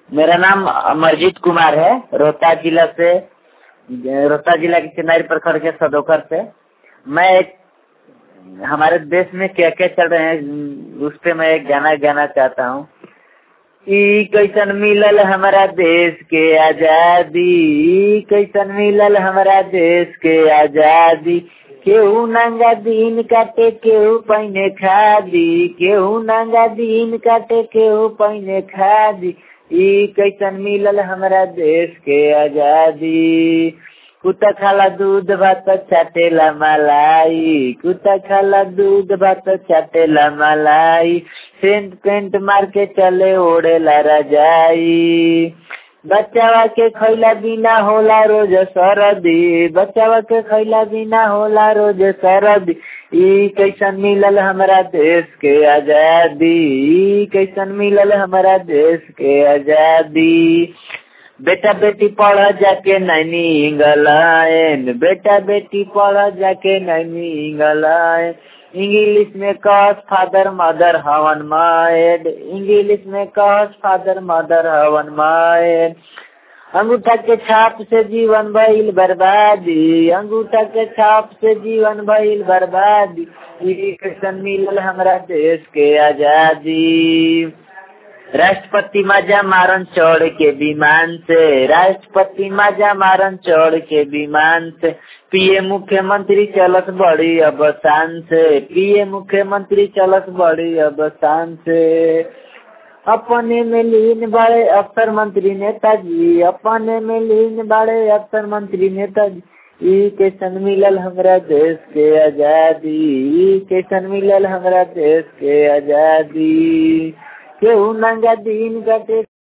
मेरा नाम अमरजीत कुमार है रोहतास जिला से रोहतास जिला के चिनारी प्रखंड के सदोकर से मैं एक हमारे देश में क्या क्या चल रहे हैं उस पे मैं एक गाना गाना चाहता हूँ ई कैसन मिलल हमारा देश के आजादी ई कैसन मिलल हमारा देश के आजादी केहू नंगा दिन काटे केहू पहिने खादी केहू नंगा दिन काटे केहू पहिने खादी ई कैसन मिलल हमारा देश के आजादी कुत्ता खाला दूध भात चाटेला मलाई कुत्ता खाला दूध भात चाटेला मलाई सेंट पेंट मार के चले ओढ़ेला रजाई बच्चावा के खैला बिना होला रोज सरदी बच्चावा के खैला बिना होला रोज सरदी ई कैसन मिलल हमारा देश के आजादी ई कैसन मिलल हमारा देश के आजादी बेटा बेटी पढ़ जाके नैनी इंग्लैंड बेटा बेटी पढ़ जाके नैनी इंग्लैंड इंग्लिश में कस फादर मदर हवन मायड इंग्लिश में कस फादर मदर हवन मायड अंगूठा के छाप से जीवन भइल बर्बादी अंगूठा के छाप से जीवन भइल बर्बादी कैसन मिलल हमरा देश के आजादी राष्ट्रपति माजा मारन चढ़ के विमान से राष्ट्रपति माजा मारन चढ़ के विमान से पीए मुख्यमंत्री चलत बड़ी अवसान से पीए मुख्यमंत्री चलत बड़ी अवसान से अपने में लीन बड़े अफसर मंत्री नेताजी अपने में लीन बड़े अफसर मंत्री नेताजी ई कैसन मिलल हमरा देश के आजादी ई कैसन मिलल हमरा देश के आजादी केहू नंगा दिन कटे